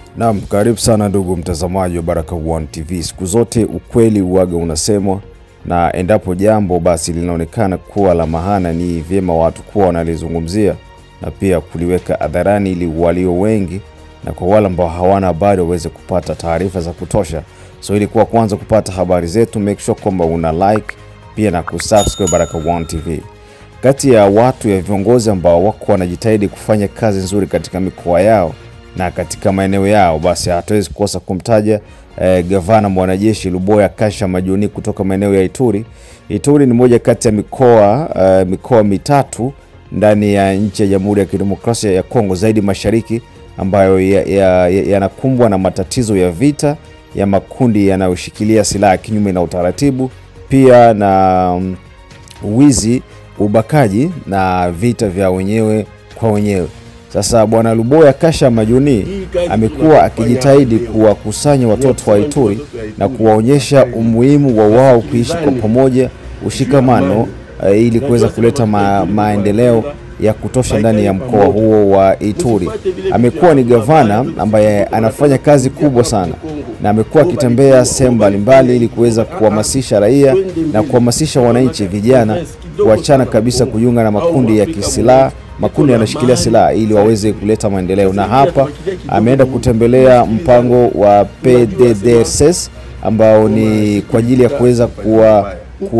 Naam, karibu sana ndugu mtazamaji wa Baraka One TV. Siku zote ukweli uwaga unasemwa, na endapo jambo basi linaonekana kuwa la maana, ni vyema watu kuwa wanalizungumzia na pia kuliweka hadharani, ili walio wengi na kwa wale ambao hawana habari waweze kupata taarifa za kutosha. So ili kuwa kwanza kupata habari zetu, make sure kwamba una like pia na kusubscribe Baraka One TV. Kati ya watu ya viongozi ambao wako wanajitahidi kufanya kazi nzuri katika mikoa yao na katika maeneo yao, basi hatuwezi kukosa kumtaja eh, gavana mwanajeshi Luboya Kasha Majuni kutoka maeneo ya Ituri. Ituri ni moja kati ya mikoa eh, mikoa mitatu ndani ya nchi ya Jamhuri ya Kidemokrasia ya Kongo zaidi mashariki ambayo yanakumbwa ya, ya na matatizo ya vita ya makundi yanayoshikilia silaha kinyume na utaratibu, pia na um, wizi, ubakaji na vita vya wenyewe kwa wenyewe. Sasa bwana Luboya Kasha Majuni amekuwa akijitahidi kuwakusanya watoto wa Ituri na kuwaonyesha umuhimu wa wao kuishi kwa pamoja, ushikamano uh, ili kuweza kuleta ma, maendeleo ya kutosha ndani ya mkoa huo wa Ituri. Amekuwa ni gavana ambaye anafanya kazi kubwa sana na amekuwa akitembea sehemu mbalimbali ili kuweza kuhamasisha raia na kuhamasisha wananchi vijana kuachana kabisa kujiunga na makundi ya kisilaha makundi yanashikilia silaha ili waweze kuleta maendeleo. Na hapa ameenda kutembelea mpango wa PDDRCS ambao ni kwa ajili ya kuweza kuwa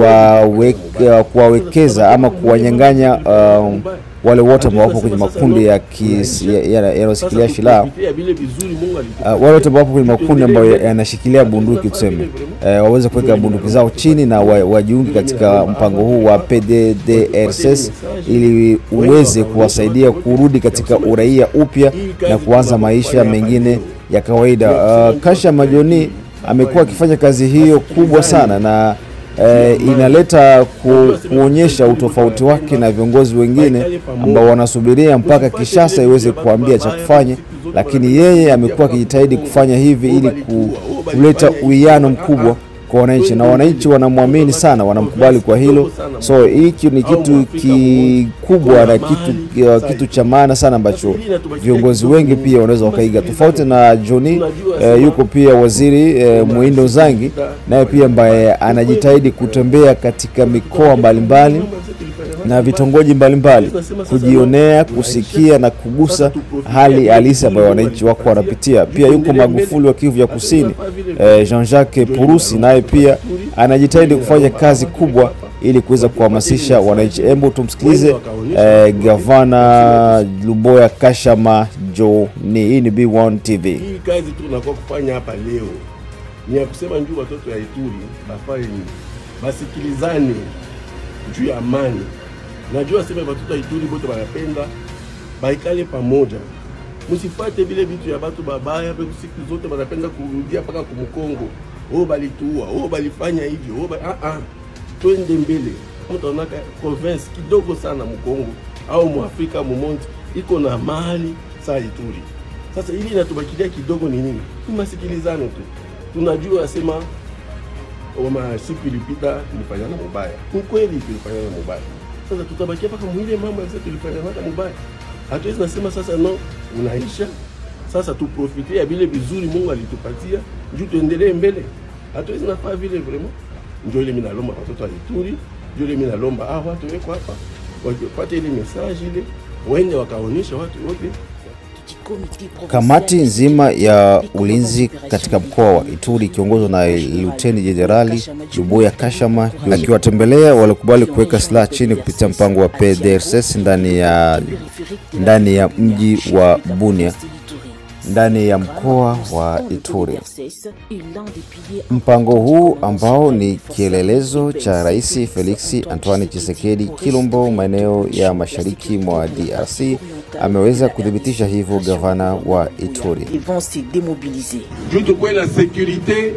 kuwawekeza ama kuwanyang'anya um, wale wote ambao wapo kwenye makundi yanayoshikilia ya, ya silaha uh, wale wote ambao wapo kwenye makundi ambayo yanashikilia bunduki tuseme, uh, waweze kuweka bunduki zao chini na wajiunge katika mpango huu wa PDDRCS ili uweze kuwasaidia kurudi katika uraia upya na kuanza maisha mengine ya kawaida. Uh, Kasha Majoni amekuwa akifanya kazi hiyo kubwa sana na E, inaleta ku, kuonyesha utofauti wake na viongozi wengine ambao wanasubiria mpaka Kishasa iweze kuambia cha kufanya, lakini yeye amekuwa akijitahidi kufanya hivi ili ku, kuleta uwiano mkubwa kwa wananchi, na wananchi wanamwamini sana, wanamkubali kwa hilo. So hiki ni kitu kikubwa na kitu, kitu cha maana sana ambacho viongozi wengi pia wanaweza wakaiga, tofauti na Johnny eh, yuko pia waziri eh, Muindo Zangi naye pia ambaye anajitahidi kutembea katika mikoa mbalimbali na vitongoji mbalimbali kujionea, kusikia na kugusa hali halisi ambayo wananchi wako wanapitia. Pia yuko Magufuli wa Kivu ya Kusini eh, Jean-Jacques Purusi naye pia anajitahidi kufanya kazi kubwa ili kuweza kuhamasisha wananchi. Hebu tumsikilize eh, gavana Luboya Kasha Majoni. Hii ni B1 TV. Hii kazi tunakuwa kufanya hapa leo ni ya kusema njuu watoto ya Ituri bafanye basikilizane juu ya amani. Najua sema watoto ya Ituri bote wanapenda baikale pamoja, msifate vile vitu ya batu babaya pe siku zote wanapenda kurudia mpaka kumkongo, oh balituua, oh balifanya hivyo, oh ba... ah ah, twende mbele. Mtu anaka province kidogo sana mkongo au muafrika mumonti iko na mali saa Ituri. Sasa ili inatubakilia kidogo ni nini? Tumasikilizano tu, tunajua sema oma siku ilipita tulifanyana mubaya, ni kweli tulifanyana mubaya. Sasa tutabakia mpaka mwile mambo yasa tulifanyana mubaya, hatuwezi nasema sasa no, unaisha sasa, tuprofite ya vile vizuri Mungu alitupatia juu tuendelee mbele. Hatuwezi nafaa vile vraiment. Ndio ile mimi nalomba watoto wa Ituri, ndio ile mimi nalomba ah, watu weko hapa wapate ile message ile, waende wakaonyesha watu wote Kamati nzima ya ulinzi katika mkoa wa Ituri ikiongozwa na Luteni Jenerali Luboya Kashama akiwatembelea walikubali kuweka silaha chini kupitia mpango wa PDRCS ndani ya, ndani ya mji wa Bunia ndani ya mkoa wa Ituri. Mpango huu ambao ni kielelezo cha Rais Felix Antoine Tshisekedi Kilombo maeneo ya mashariki mwa DRC ameweza kuthibitisha hivyo gavana wa Ituri. Juu tukuwe na sekurite,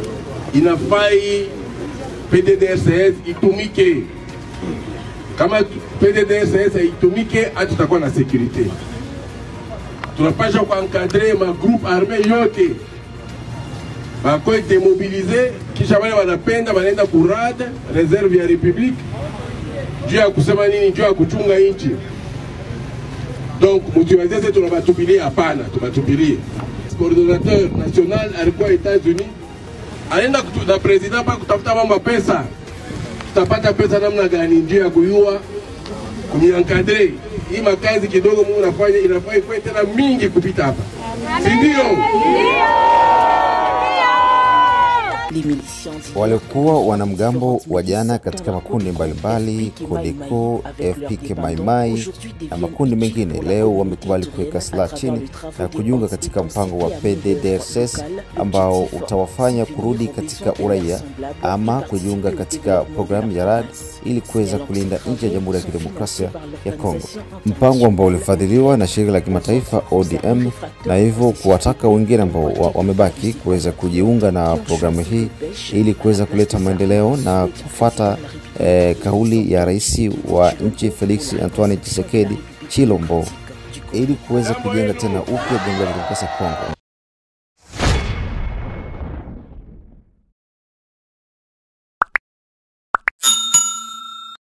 inafai PDDRCS itumike. Kama PDDRCS itumike, hata tutakuwa na sekurite. Tunapasha kuankadre magroupe arme yote bakoe demobilize, kisha wale wanapenda wanaenda kurad reserve ya republique juu ya kusema nini, juu ya kuchunga nchi. Donc mtuwezeze tunabatupilia? Hapana, tubatupilie. coordinateur national alikuwa Etats-Unis, anaenda kutu- na president pa kutafuta mambo ya pesa. Tutapata pesa namna gani? Njia ya kuyua kumiankadre hii makazi kidogo Mungu nafanya inafaa ikuwe tena mingi kupita hapa, si ndio? Les miliciens Waliokuwa wanamgambo wa jana katika makundi mbalimbali Codeco, FPK Maimai na makundi mengine leo wamekubali kuweka silaha chini na kujiunga katika mpango wa PDDRCS ambao utawafanya kurudi katika uraia ama kujiunga katika programu ya RAD ili kuweza kulinda nchi ya Jamhuri ya Kidemokrasia ya Kongo, mpango ambao ulifadhiliwa na shirika la kimataifa ODM na hivyo kuwataka wengine ambao wa- wamebaki kuweza kujiunga na programu hii ili kuweza kuleta maendeleo na kufata eh, kauli ya rais wa nchi Felix Antoine Tshisekedi Chilombo ili kuweza kujenga tena upya Jamhuri ya Kidemokrasia ya Kongo.